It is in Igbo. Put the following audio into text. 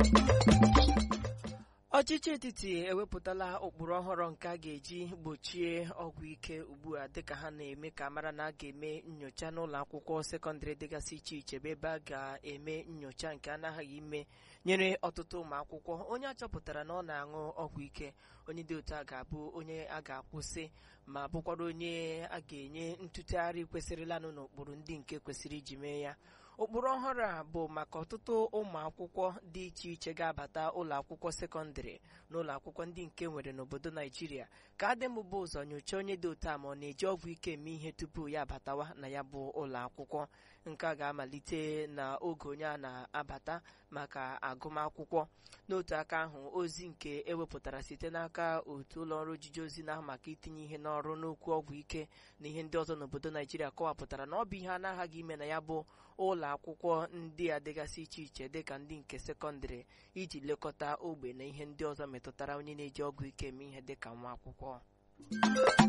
ọchịchị etiti ewepụtala ụkpụrụ ọhụrụ nke a ga-eji gbochie ọgwụ ike ugbu a dịka ha na-eme ka mara na a ga-eme nyocha n'ụlọ akwụkwọ sekọndịrị dịgasị iche iche bụ ebe a ga-eme nyocha nke anaghị ime nyere ọtụtụ ụmụ akwụkwọ onye a chọpụtara na ọ na-aṅụ ọgwụ ike onye dị otu a ga-abụ onye a ga-akwụsị ma bụkwara onye a ga-enye ntụtegharị kwesịrịlanụ n'ụkpụrụ ndị nke kwesịrị iji mee ya ụkpụrụ ọhụrụ a bụ maka ọtụtụ ụmụ akwụkwọ dị iche iche ga-abata ụlọ akwụkwọ sekọndịrị na ụlọ akwụkwọ ndị nke nwere n'obodo naijiria ka adị mbụba ụzọ nyochaa onye dị otu a ma ọ na-eji ọgwụ ike eme ihe tupu ya abatawa na ya bụ ụlọ akwụkwọ nke a ga-amalite na oge onye a na-abata maka agụmakwụkwọ n'otu aka ahụ ozi nke ewepụtara site n'aka otu ụlọ ọrụ ojiji ozi na-ahụ maka itinye ihe n'ọrụ n'okwu ọgwụ ike na ihe ndị ọzọ n'obodo naijiria kọwapụtara na ọ bụ ihe a na-aghaghị ime na ya bụ ụlọ akwụkwọ ndị a dịgasị iche iche dịka ndị nke sekọndịrị iji lekọta ogbe na ihe ndị ọzọ metụtara onye na-eji ọgwụ ike eme ihe dịka nwa akwụkwọ